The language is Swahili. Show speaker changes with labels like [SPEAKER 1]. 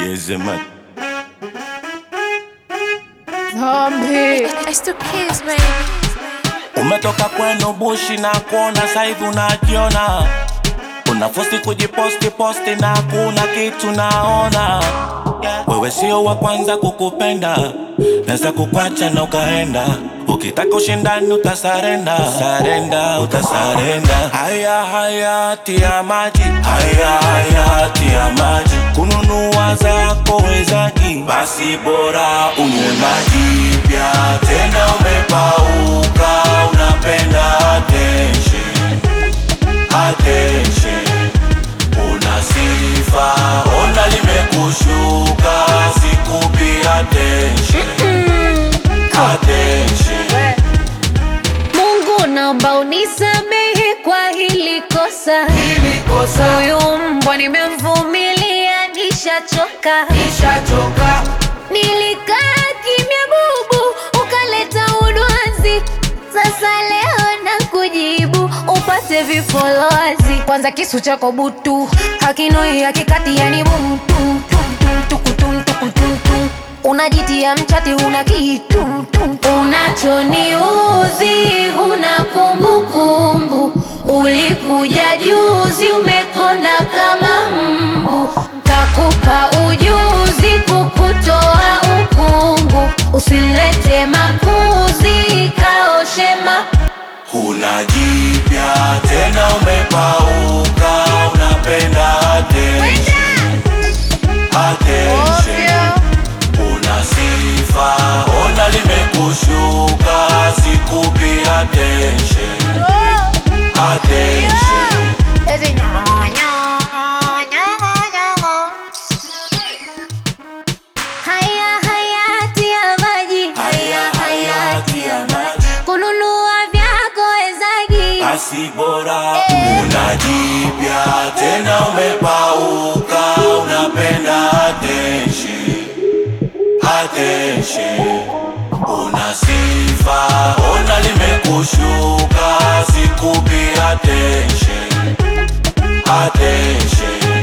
[SPEAKER 1] Yes, man.
[SPEAKER 2] Zombie.
[SPEAKER 3] I still kiss, baby.
[SPEAKER 1] Umetoka kwenu bushi na kuona saivi unajiona, unafosi kujiposti posti na kuna kitu naona. Wewe sio wa kwanza kukupenda, naweza kukwacha na ukaenda. Ukitaka ushindani utasarenda, sarenda, utasarenda. Haya haya tia maji, haya haya tia maji. Kununua zako wezaji, basi bora unywe maji pia. Tena umepauka, unapenda attention, attention. Una sifa, ona limekushuka, sikupi attention, attention.
[SPEAKER 2] Mungu naomba unisamehe kwa hili kosa,
[SPEAKER 4] Hili kosa
[SPEAKER 2] huyu mbwa nimemvumilia, nishachoka.
[SPEAKER 4] nishachoka,
[SPEAKER 2] Nilikaa kimya bubu, ukaleta udwanzi. Sasa leo na kujibu upate vifolozi. Kwanza kisu chako butu hakinoi hakikati, yani butu unajitia mchati, una kitu unachoniuzi, huna kumbukumbu. Ulikuja juzi, umekonda kama mbu, kakupa ujuzi kukutoa ukungu. Usilete makuzi, kaoshema
[SPEAKER 1] Huna jipya tena, umepauka, unapenda attention, attention. Una sifa, ona limekushuka, sikupi attention, attention.
[SPEAKER 2] haya hayati ya maji,
[SPEAKER 1] Haya hayati ya maji,
[SPEAKER 2] kununua vyako wezagi
[SPEAKER 1] basi bora una jipya tena, umepauka, unapenda attention, attention. Una sifa, ona limekushuka, sikupi attention, attention.